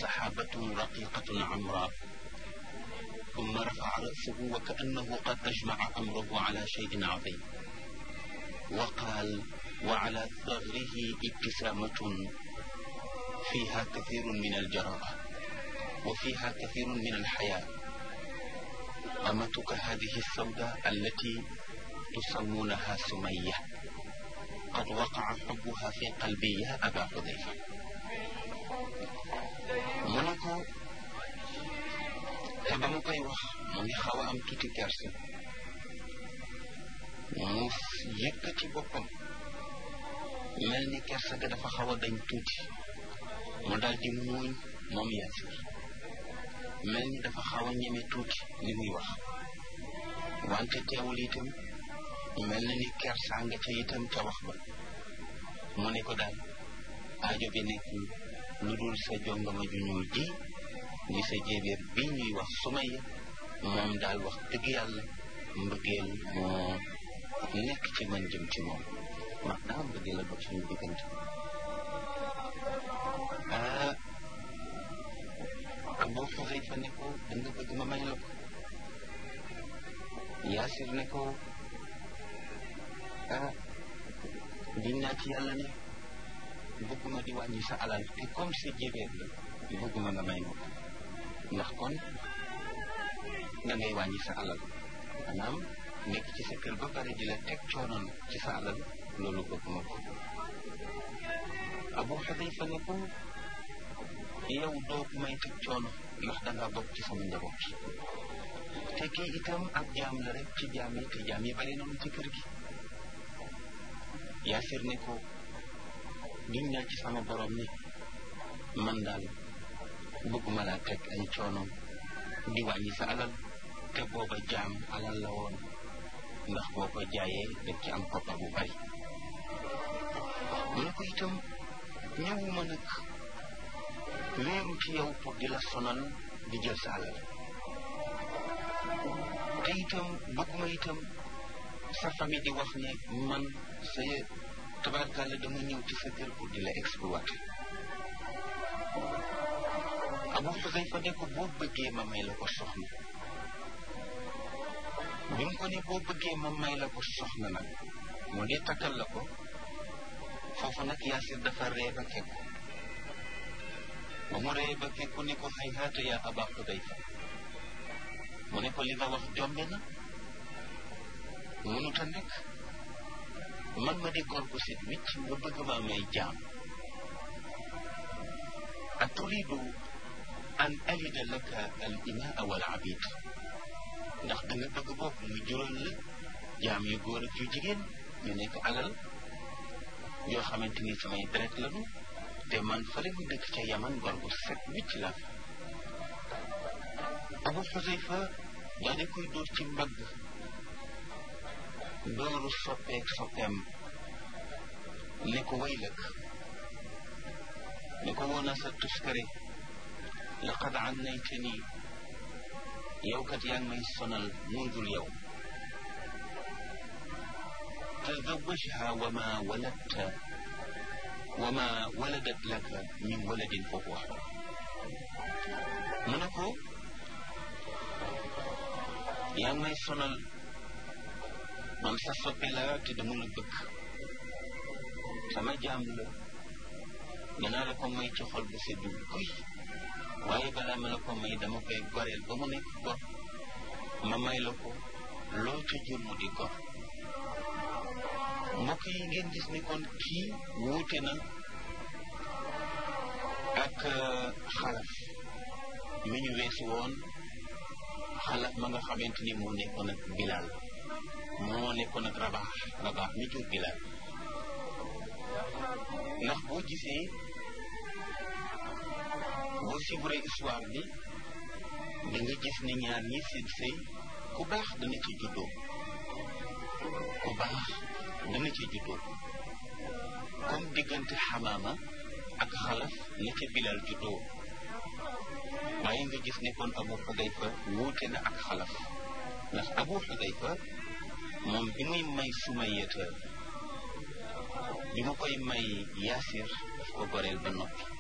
سحابة رقيقة عمراء ثم رفع رأسه وكأنه قد أجمع أمره على شيء عظيم وقال وعلى ثغره ابتسامة فيها كثير من الجرارة وفيها كثير من الحياة أمتك هذه السوداء التي تسمونها سمية قد وقع حبها في قلبي يا أبا حذيفة منكو te ba mu koy wax mu ngi xaw a am tuuti kerse mu yëkkati boppam mel ni kerse ga dafa xaw a dañ tuuti mu daal di muuñ moom Yaasir mel ni dafa xaw a ñeme tuuti li muy wax wante teewul itam mel na ni kersaa nga ca itam ca wax ba mu ne ko daal aajo bi nekkul lu dul sa jongama ju ñuul ji di sa jéebéer bi ñuy wax Sumayya moom daal wax dëgg yàlla mbëggeel moo nekk ci man jëm ci moom maanaam mbëggeel la dox suñu diggante ah Abu Xuzayfa ne ko da nga bëgg ma may la ko Yaasir ne ko ah giñ naa ci yàlla ne bëgguma di wàññi sa alal te comme sa jéebéer la bëgguma nga may ma ko ndax kon da ngay wàññi sa alal maanaam nekk ci sa kër ba pare di la teg coono ci sa alal loolu bëgg ma ko Abu Xudayfa ne ko yow doo may teg coono ndax danga bokk ci sama njaboot te kii itam ab jaam la rek ci jaam yi te jaam yi bari nañu ci kër gi Yaasir ne ko giñ naa ci sama borom ni man daal bëgguma laa teg ay coono di wàññi sa alal te booba jaam alal la woon ndax boo ko jaayee dañ ci am koppar bu bari mu ne ko itam ñëwuma nag wéeru ci yow pour di la sonal di jël sa alal te itam bëgguma itam sa famille di wax ne man sa tabarkàlla dama ñëw ci sa kër pour di la exploiter Abu Xuzayfa ne ko boo bëggee ma may la ko soxna bi mu ko ne boo bëggee ma may la ko soxna nag mu di takkal la ko foofu nag Yaasir dafa ree ba kekku ba mu ree ba kekku ne ko hayhaata yaa Aba Xuzayfa mu ne ko li nga wax jombe na mënut a nekk man ma di góor gu set wicc nga bëgg ma may jaam a turidu an alida laka al imaa wal abid ndax da nga bëgg bopp mu jural la jaam yu góor ak yu jigéen ñu nekk alal yoo xamante ni samay deret lañu te man fële mu dëkk ca yaman góor gu set wicc la Abu Xuzayfa daa di koy dóor ci mbagg dooru soppeek soppeem ne ko waylak ne ko woona sa tuskare laqad annaytani yow kat yaa ngi may sonal mundul yow tazawajha wa ma waladta wa ma waladat laka min waladin fa huwa mu ne ko yaa ngi may sonal man sa soppe la te dama la bëgg sama jaam la dinaa la ko may ci xol bu seddu guy waaye balaa ma la ko may dama koy goreel ba mu nekk gor ma may la ko loo ca jur mu di gor mbokk yi ngeen gis ni kon kii wuute na ak xalaf mi ñu weesu woon xalaf ma nga xamante ni moo nekkoon ak bilaal moo nekkoon ak rabaax rabaax mi jur bilaal ndax boo gisee boo suivre histoire bi da nga gis ne ñaar ñi seen sëy ku baax dana ci juddoo ku baax dana ci juddoo comme diggante xamaama ak xalaf na ca bilal juddoo waaye nga gis ne kon abu xudayfa wuute na ak xalaf ndax abu xudayfa moom bi muy may sumayeta bi ma koy may yaasir daf ko goreel ba noppi